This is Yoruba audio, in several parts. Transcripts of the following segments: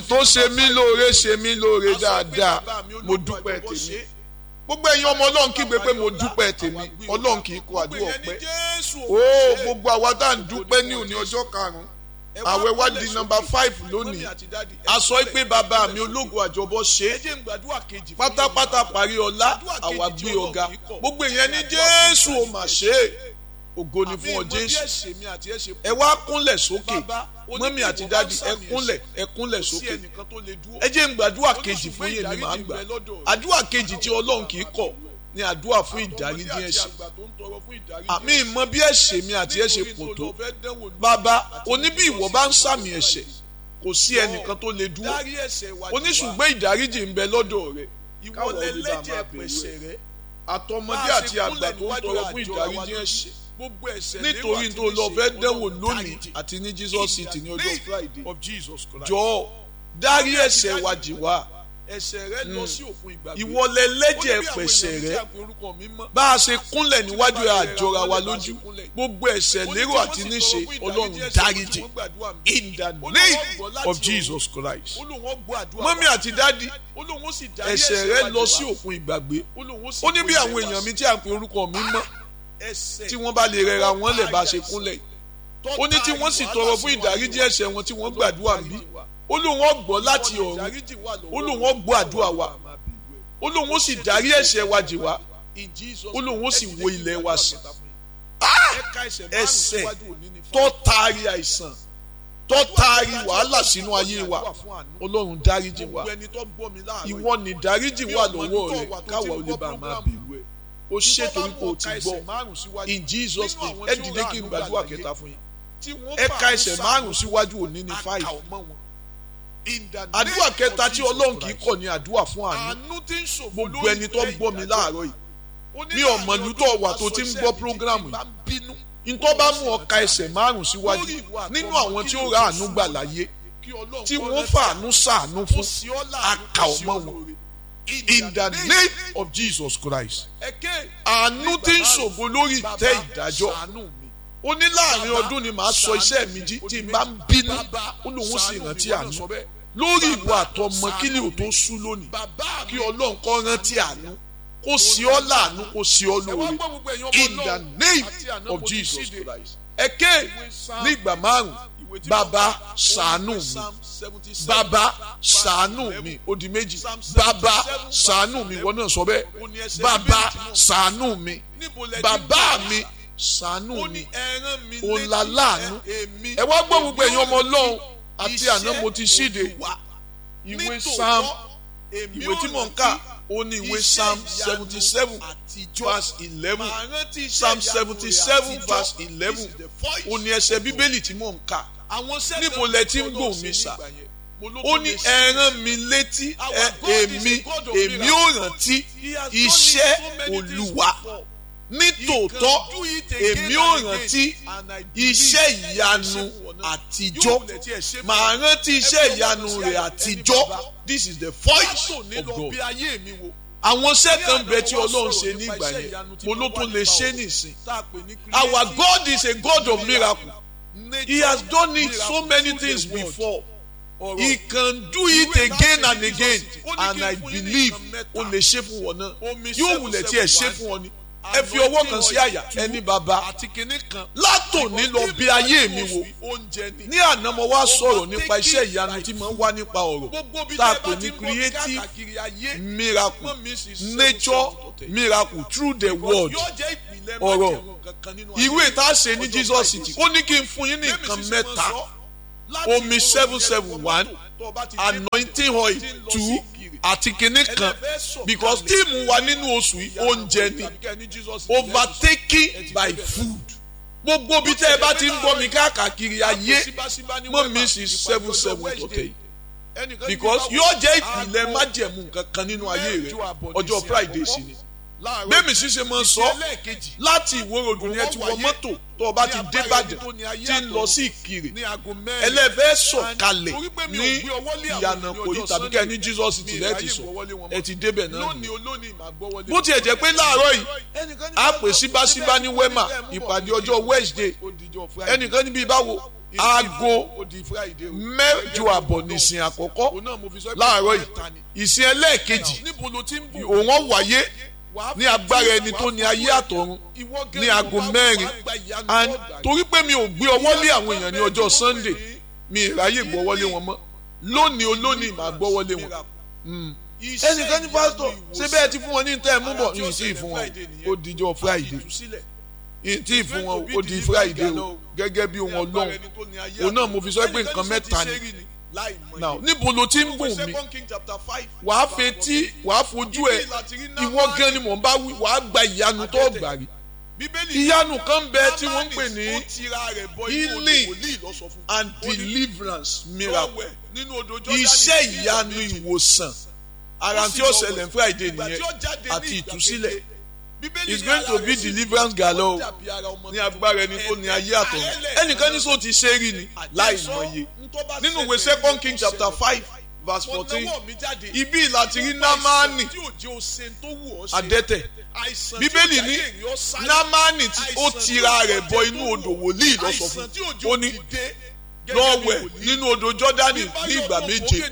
tó ṣe mí lóore ṣe mí lóore dáadáa mo dúpẹ́ tèmi gbogbo ẹ̀yin ọmọ ọlọ́run kígbe pé mo dúpẹ́ tèmi ọlọ́run kì í kó àdúrà ọpẹ́ ó gbogbo àwa tá à ń dúpẹ́ ní òní ọjọ́ karùn-ún àwẹ̀ wá di nọ́mbà five lónìí a sọ pé bàbá mi ológun àjọbọ ṣe é pátápátá parí ọlá àwa gbé ọ̀gá gbogbo ìyẹn ní jésù ò mà ṣe é ògo ni fún ọ jésù ẹ wá kúnlẹ̀ sókè mọ́mí àti dádì ẹ kúnlẹ̀ ẹ kúnlẹ̀ sókè ẹ jẹ́ ń gbàdúrà kejì fún yèmí màá gbà àdúrà kejì tí ọlọ́run kì í kọ̀ ní àdúrà fún ìdáríjì ẹ̀ṣẹ̀ àmì ìmọ̀ bí ẹ̀ṣẹ̀ mi àti ẹ̀ṣẹ̀ pọ̀ tó bàbá oníbí ìwọ bá ń sàmì ẹ̀ṣẹ̀ kò sí ẹnìkan tó lè dúró oníṣùgbọ́n ìdáríjì ń bẹ lọ́dọ̀ rẹ̀ káwọn olùdá máa bẹ̀rẹ̀ rẹ̀ àtọmọdé àti àgbà tó ń tọrọ fún ìdáríjì ẹ̀ṣẹ̀ nítorí tó lọ fẹ́ dẹ́wò lónìí àti ní Jesus city ní ọjọ́ Friday jọ̀ọ́ dárí ẹ̀ṣẹ̀ wa jì wá ẹ̀ṣẹ̀ rẹ lọ sí òkun ìgbàgbé. ìwọlẹ̀ lẹ́jẹ̀ pẹ̀ṣẹ̀ rẹ bá a ṣe kúnlẹ̀ níwájú àjọra wa lójú gbogbo ẹ̀ṣẹ̀ lérò àti níṣe ọlọ́run dáríjì in the name of Jesus Christ. mọ́mí àti dádì ẹ̀ṣẹ̀ rẹ lọ sí òkun ìgbàgbé ó ní bí àwọn èèyàn mi tí a pè orúkọ mi mọ́ tí wọ́n bá lè rẹra wọn lẹ̀ bá a ṣe kúnlẹ̀ ó ní tí wọ́n sì tọrọ fún ìdáríjì ẹ̀ṣẹ̀ wọn tí wọ́n gbàdúrà bí ó lóun ó gbọ́ láti ọ̀run ó lóun ó gbọ́ àdúrà wa ó lóun ó sì dárí ẹ̀ṣẹ̀ wa jì wá ó lóun ó sì wo ilẹ̀ wa sí ẹ̀ṣẹ̀ tó taari àìsàn tó taari wàhálà sínú ayé wa ọlọ́run dáríjì wa ìwọ ni dáríjì wà lọ́wọ́ rẹ káwa ò lè bá a máa bẹ̀rù ẹ̀ ó ṣètò wípé o ti gbọ́ in Jesus name ẹ dìde kí n gbàdúrà kẹta fún yín ẹ ka ẹsẹ̀ márùn síwájú òní ní five àdúrà kẹta tí ọlọ́run kì í kọ̀ ní àdúrà fún àánú gbogbo ẹni tó ń gbọ́ mi láàárọ̀ yìí mi ò mọ̀ lútọ̀ wà tó ti ń gbọ́ prógrámù yìí ntọ́ bá mú ọ ka ẹsẹ̀ márùn síwájú nínú àwọn tí ó ra àánú gbà láyé tí wọ́n fàánú sàánú fún àkà ọmọ wọn in the name of Jesus Christ àánú tí ń ṣògo lórí ìtẹ́ ìdájọ́ ó ní láàrin ọdún ni màá sọ iṣẹ́ mi jí tí n bá ń bínú ó lóun sì rántí àánú lórí ìwà àtọmọ kí ni ò tó sú lónìí kí ọlọ́run kọ́ rántí àánú kó sí ọ láàánú kó sí ọ lóore in the name of Jesus Christ ẹ̀kẹ́ nígbà márùn bàbá ṣàánú mi bàbá ṣàánú mi ó di méjì bàbá ṣàánú mi wọ́n náà sọ bẹ́ẹ̀ bàbá ṣàánú mi bàbá mi ṣàánú mi òǹlà láàánú ẹ wá gbọ́ gbogbo ẹ̀yin ọmọ ọlọ́run àti àná mo ti ṣíde ìwé psalm ìwé tí mò ń kà ó ní ìwé psalm seventy seven verse eleven psalm seventy seven verse eleven ó ní ẹsẹ̀ bíbélì tí mò ń kà níbo lẹ ti ń gbòòn mi sà ó ní ẹ rán mi létí èmi èmi ò rántí iṣẹ́ olúwa nítòótọ́ èmi ò rántí iṣẹ́ ìyanu àtijọ́ màá rántí iṣẹ́ ìyanu rẹ̀ àtijọ́ this is the voice of God àwọn iṣẹ́ kan bẹ tí ọlọ́run ṣe ní ìgbà yẹn mo ló tún lè ṣe nìsín our God is a God of miracle he has done it so many things before he can do it again and again and I believe o lè ṣe fún wọn náà yóò wulẹ̀ tí ẹ ṣe fún wọn ni ẹ fi ọwọ́ kan sí àyà ẹni bàbá látòní lọ bí ayé mi wò ní àná mo wá sọ̀rọ̀ nípa iṣẹ́ ìyanu tí mo ń wá nípa ọ̀rọ̀ tá a pè ní creative miracle nature miracle through the word ọ̀rọ̀ ìwé tá a ṣe ní Jesus city ó ní kí n fún yín ní nǹkan mẹ́ta omi seven seven one anointing oil two àti kinní kan because tíìmù wa nínú oṣù yìí oúnjẹ ni overtaken by food gbogbo bí tẹ́ ẹ bá ti ń gbọ́ mi káàkiri ayé mọ́ mi sí seven seven tọ̀tẹ̀ yìí because yóò jẹ́ ìpìlẹ̀ májẹ̀mú kankan nínú ayé rẹ ọjọ́ Friday sí ni bẹ́ẹ̀mi ṣíṣe máa ń sọ láti ìwòròdù ni ẹ ti wọ mọ́tò tó o bá ti dé Ìbàdàn tí ń lọ sí Ìkirè ẹlẹ́fẹ́ sọ̀kalẹ̀ ní ìyànà kòyí tàbí kẹ́ ní Jesus ti rẹ́ ti sọ ẹ ti débẹ̀ náà ni bó tiẹ̀ jẹ́ pé láàárọ̀ yìí a pè síbáṣíbá ní wema ìpàdé ọjọ́ Wednesday ẹnìkan níbi ìbáwo aago ó di Friday o. mẹ́jọ àbọ̀ nìsín àkọ́kọ́ òun náà mo fi sọ pé láàárọ̀ mẹ́ta ni. yìí ìsìn ẹlẹ́ẹ̀kejì níbo ló ti ń bọ̀ òun ó wáyé Wàá ní agbára ẹni tó ní ayé àtọ̀run ìwọ gẹ́gẹ́ ní bí aago wàá- mẹ́rin wàá gba ìyanu and tó gbà. torí pé mi ò gbé ọwọ́ lé àwọn èèyàn ní ọjọ́ Sunday mi ìráyè gbọ́wọ́lé wọn mọ́ lónìí olónìí màá gbọ́wọ́lé wọn. Mm. Iṣẹ́ ẹnìkan ní ìyanu pásítọ̀ ṣé ìwòsàn. bẹ́ẹ̀ ti fún wọn ní tẹ́ ẹ mú bọ̀ Ara tí ó yìí tí ì ṣẹlẹ̀ fún wọn Friday nìyẹn. ó dijọ́ Friday Ìtúsílẹ̀. yìí tí ì fún wọn ó di Friday o gẹ́gẹ́ bí ohun Ọlọ́run òun náà mo fi sọ pé nǹkan mẹ́ta ni now níbo ló ti ń bùn mí wàá fetí wàá fojú ẹ ìwọ gan ni mò ń bá wí wàá gba ìyanu tó gbà rí ìyanu kan bẹ tí wọ́n ń pè ní healing and deliverance miracle iṣẹ́ ìyanu ìwòsàn ara tí ó ṣẹlẹ̀ ní Friday nìyẹn àti ìtúsílẹ̀ it's going to be deliverance galo ní agbára ẹni tó ní ayé àtọ̀run ẹnìkan ní sọ ti ṣe rí ni láì mọye nínú ìwé second king chapter five verse fourteen ibi láti rí námánì adẹ́tẹ̀ bíbélì ní námánì tí ó tira rẹ̀ bọ inú odò wòlíì lọ sọ fún ó ní lọ wẹ̀ nínú odò jọ́dánì ní ìgbà méje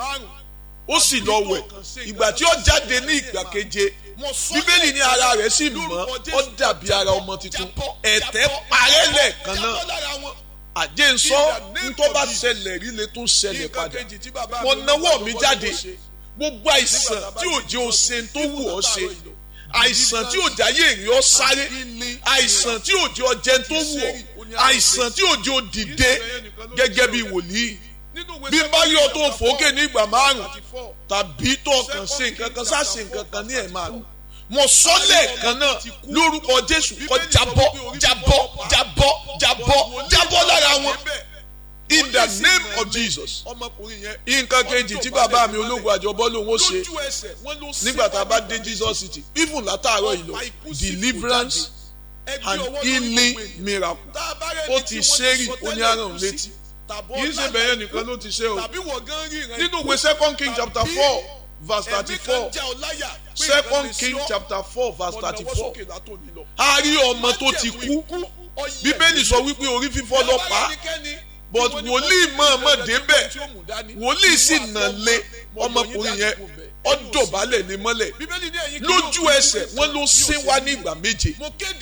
ó sì lọ wẹ̀ ìgbà tí ó jáde ní ìgbà keje bíbélì ní ara rẹ̀ sì mọ́ ó dàbí ara ọmọ tuntun ẹ̀tẹ̀ parẹ́ lẹ́ẹ̀kan náà àjẹ́ ń sọ ntọ́ bá ṣẹlẹ̀ rí le tó ṣẹlẹ̀ padà mo náwó mi jáde gbogbo àìsàn tí ò jẹ́ o ṣe tó wù ọ́ ṣe àìsàn tí ò jáyé èrè ọ́ sáré àìsàn tí ò jẹ́ ọ jẹ́ tó wù ọ́ àìsàn tí ò jẹ́ o dìde gẹ́gẹ́ bí wòlíì bí bá yọ tó fòókè ní ìgbà márùn tàbí tó kàn ṣe nǹkan kan sá ṣe nǹkan kan ní ẹ̀ márùn mo sọ lẹ́ẹ̀kan náà lórúkọ jésù kó jábọ́ jábọ́ jábọ́ jábọ́ jábọ́ lára wọn in the name of jesus nǹkan kejì tí bàbá mi ológun àjọbọ lòun ó ṣe nígbà tá a bá dé jesus city even látàárọ̀ yìí lọ deliverance and healing miracle ó ti ṣe rí oníhàrán létí kì í ṣe bẹ̀yẹn nìkan ló ti ṣe o nínú ìwé second king chapter four verse thirty-four second king chapter four verse thirty-four a rí ọmọ tó ti kú bíbélì sọ wípé orí fífọ́ ló pa á but wòlíì mọ̀ọ́mọ̀ débẹ̀ wòlíì sì nà lé ọmọkùnrin yẹn ó dọ̀bálẹ̀ ní mọ́lẹ̀ lójú ẹsẹ̀ wọ́n ló sín wá ní ìgbà méje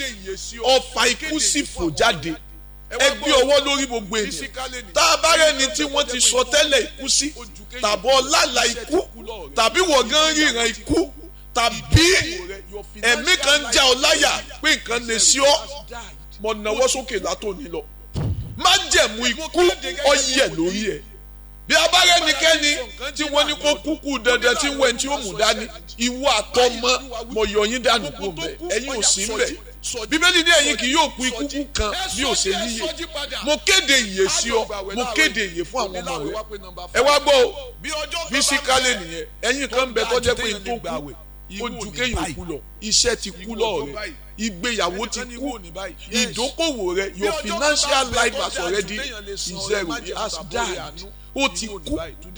ọfà ikú sì fò jáde ẹ gbé ọwọ́ lórí gbogbo ènìyàn tá a bá rẹ́ni tí wọ́n ti sọ tẹ́lẹ̀ ikú sí tàbí ọlàlà ikú tàbí wọ̀gán ríran ikú tàbí ẹ̀mí kan já ọ láyà pé nǹkan lè sí ọ mọ̀ náwó sókè látòní lọ má jẹ̀mú ikú ọyẹ lórí ẹ̀ bí a bá rẹ́nikẹ́ni tí wọ́n ní kó kúkú dandan tí wọ́n ti ó mú dání ìwọ àtọmọ mọ̀ yọ yín dànù kó mbẹ ẹ̀yin ò sí mbẹ bíbélì ní ẹ̀yin kì yóò kú ikú kú kan bí ó ṣe yíyẹ mo kéde ìyè sí ọ mo kéde ìyè fún àwọn ọmọ rẹ ẹ wá gbọ́ o fisikálẹ̀ nìyẹn ẹ̀yin kan bẹ tọ́jẹ́ pé n tó kú ojú kéèyàn kú lọ iṣẹ́ ti kú lọ rẹ ìgbéyàwó ti kú ìdókòwò rẹ your financial life has already zero it has died ó ti kú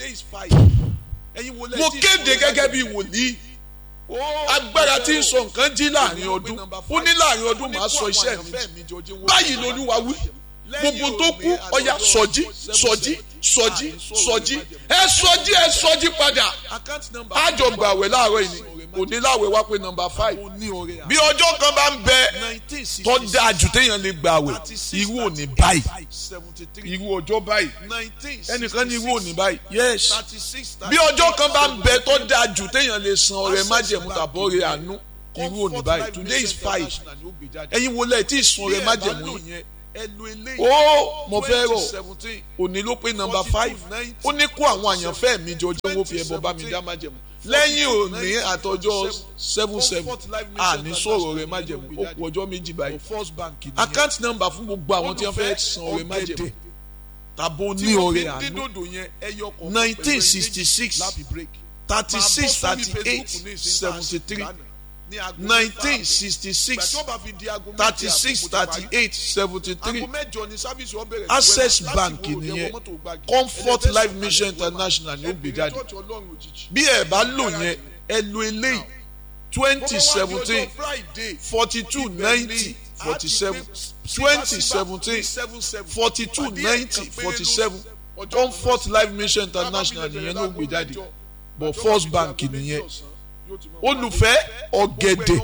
mo kéde gẹ́gẹ́ bí wòlíì agbára tí ń sọ nǹkan jí láàrin ọdún ó ní láàrin ọdún màá sọ iṣẹ́ mi báyìí lolúwa wí gbogbo tó kú ọya sọjí sọjí sọjí sọjí ẹ sọjí ẹ sọjí padà àjọ gbàwẹ̀ láàárọ̀ yìí òní láwẹ̀ wá pé nọ́mbà five bí ọjọ́ kan bá ń bẹ tó dáa jù téèyàn lè gbàwẹ̀ irú òní báyìí irú ọjọ́ báyìí ẹnìkan ní irú òní báyìí yes bí ọjọ́ kan bá ń bẹ tó dáa jù téèyàn lè san ọrẹ májẹ̀mú tàbọ̀ rẹ àánú irú òní báyìí today is five ẹ̀yin wo lẹ́ẹ̀ tí ì san ọrẹ májẹ̀mú yìí ó mo fẹ́ rọ̀ òní ló pé nọ́mbà five ó ní kó àwọn àyànfẹ́ mi jọ jẹ́ wọ́n fi ẹbọ bá mi dá májẹ̀mú lẹ́yìn òní àtọjọ́ seven seven àní sọ̀rọ̀ rẹ̀ májẹ̀mú ó kù ọjọ́ méjì báyìí account number fún gbogbo àwọn tí wọ́n fẹ́ san ọrẹ májẹ̀mú tàbó ní ọrẹ àánú nineteen sixty six thirty six thirty eight seventy three nineteen sixty six thirty six thirty eight seventy three access bank nìyẹn comfort life mission international ní ó gbé jáde bí ẹ bá lò yẹn ẹ lo eléyìí twenty seventeen forty two ninety forty seven twenty seventeen forty two ninety forty seven comfort life mission international nìyẹn ló gbé jáde but first bank nìyẹn olùfẹ́ ọ̀gẹ̀dẹ̀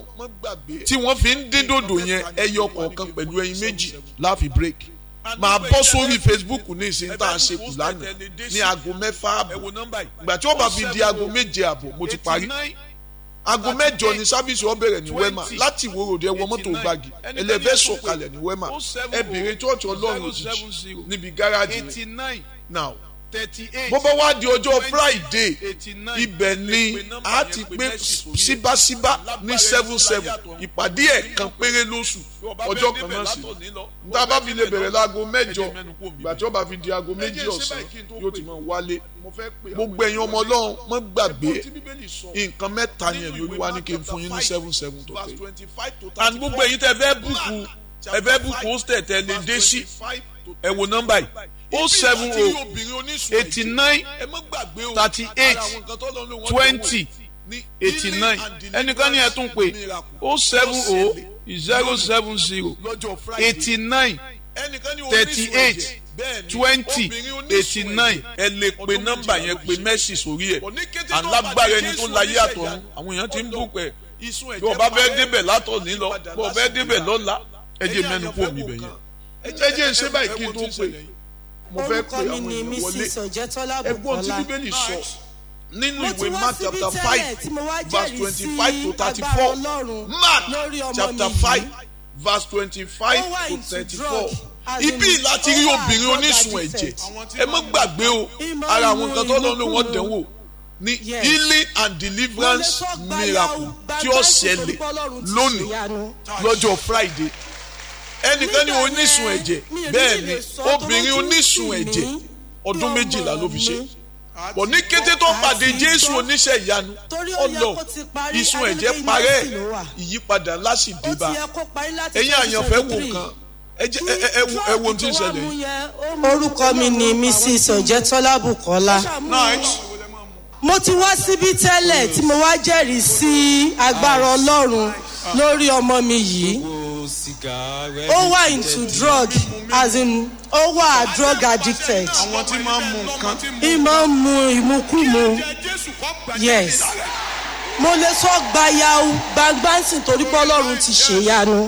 tí wọ́n fi ń dín dòdò yẹn ẹyọ kọ̀ọ̀kan pẹ̀lú ẹyin méjì láàfin break máa bọ́ sórí facebook ní ìsìn tá a ṣe kù lánàá ní aago mẹ́fà àbọ̀ ìgbà tí wọ́n bá fi di aago méje àbọ̀ mo ti parí aago mẹ́jọ ni sáfíìsì wọn bẹ̀rẹ̀ ní wema láti ìwó ròde ẹwọ mọ́tò gbági ẹlẹ́fẹ́ sọ̀kalẹ̀ ní wema ẹ bèrè chọ́ọ̀chì ọlọ́run òjijì níbi gáràjì rẹ̀ now bó bá wá di ọjọ́ friday ibẹ̀ ni a ti pé síbáṣíbá ní seven seven ìpàdé ẹ̀kan péré lóṣù ọjọ́ kan náà sí níta bá fi lè bẹ̀rẹ̀ láago mẹ́jọ ìgbà tí wọ́n bá fi di aago méjì ọ̀sán yóò ti máa wálé gbogbo ẹ̀yin ọmọ ọlọ́run mọ́ gbàgbé nǹkan mẹ́ta ni ẹ̀mí olúwa ní kí n fún yín ní seven seven tó pé and gbogbo ẹ̀yin tẹ́ fẹ́ búkú ẹ fẹ́ búkú hostel tẹ́ lè dé sí ẹ wo nọ́mbà yìí o seven o eighty nine thirty eight twenty eighty nine ẹnìkan ní ẹ tún pé o seven o zero seven zero eighty nine thirty eight twenty eighty nine ẹ lè pe nọ́mbà yẹn pe mẹ́sì sórí ẹ̀ alágbára ẹni tó láyé àtọ̀run àwọn èèyàn ti ń bù pẹ̀ bí wọ́n bá fẹ́ débẹ̀ látọ̀ ní lọ bí wọ́n fẹ́ débẹ̀ lọ́la ẹ jẹ́ mẹ́nu kó mi bẹ̀ yẹn ẹ jẹ́ jẹ́ ṣé báyìí kí n tó pè mo fẹ́ pe àwọn èèyàn wọlé ẹgbọ́n tí bíbélì sọ nínú ìwé mark chapter five verse twenty-five to thirty-four mark chapter five verse twenty-five to thirty-four ibi láti rí obìnrin onísun ẹ̀jẹ̀ ẹ má gbàgbé o ara àwọn nǹkan tó lọ́nà wọ́n dẹ̀wò ní healing and deliverance miracle tí ó ṣẹlẹ̀ lónìí lọ́jọ́ friday ẹnìkan ní onísun ẹ̀jẹ̀ bẹ́ẹ̀ ni obìnrin onísun ẹ̀jẹ̀ ọdún méjìlá ló fi ṣe bọ̀ ní kété tó pàdé jésù oníṣẹ́ ìyanu ọlọ ìsun ẹ̀jẹ̀ parẹ́ ìyípadà ńlá sì dé bá ẹ̀yin àyànfẹ́ wò kan ẹ wo ohun tí ń ṣẹlẹ̀ yìí. orúkọ mi ni mrs ọ̀jẹ̀tọ́lá bukola mo ti wá síbí tẹ́lẹ̀ tí mo wá jẹ́rìí sí agbára ọlọ́run lórí ọmọ mi yìí ó wà into drug as in ó wà drug addicted àwọn tí máa ń mu nǹkan. ìmọ̀ ń mu ìmukúmu yes mo lè sọ gbayau gbangbansin torí pé ọlọ́run ti ṣèyanu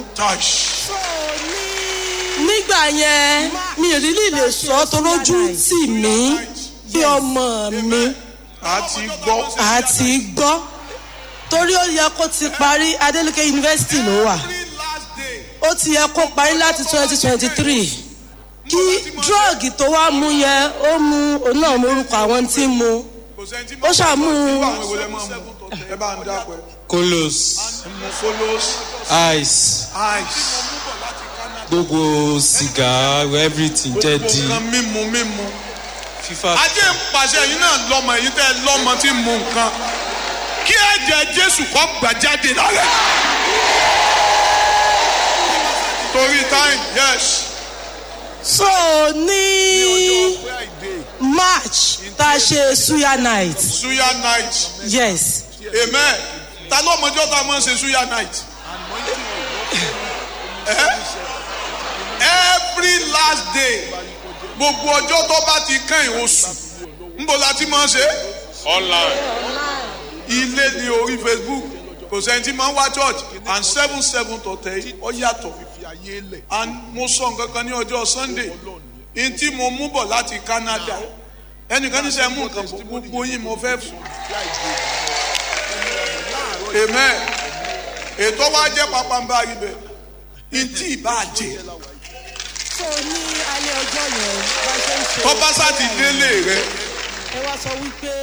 nígbà yẹn mi ò rílì lè sọ torójú tì mí bí ọmọ mi àti gbọ́. àti gbọ́ torí ó yẹ kó ti parí adeleke university ló wà ó ti yẹ kó parí láti twenty twenty three kí drọ́ọ̀gì tó wá mú yẹn ó mú òun náà mú orúkọ àwọn tí ń mu ó ṣàmú ẹ bá ń dápẹ́. kolos mo follows ice ice. gbogbo sìgá everything jẹ́ di nǹkan mímu mímu. fífa. ajé ń pàṣẹ yìí náà lọmọ èyí tẹ lọmọ tí ń mu nǹkan kí ẹ̀jẹ̀ jésù kọ́ gbà jáde lálẹ́. torí time yes. so ní march tá a ṣe suya night suya night yes amen ta ló mọjọ́ tá a máa ń ṣe suya night. Eh? every last day gbogbo ọjọ́ tó bá ti kàn yín oṣù nbọ la ti máa ń ṣe. online. ilé ní orí facebook kò sẹ́ni tí máa ń wá church and seven seven tó tẹ̀ yìí ọ yàtọ̀ and mo sọ nǹkan kan ní ọjọ́ sunday n tí mo mú bọ̀ láti canada ẹnìkan ní sẹ́ mú nǹkan bọ̀ gbogbo yín mo fẹ́ fún. amen ètò wa jẹ́ pápánbá ibẹ̀ n tí ì bá jẹ́ so ní alẹ́ ọjọ́ yẹn bá ṣe ń ṣe tọ́pásá ti délé rẹ ẹ wá sọ wípé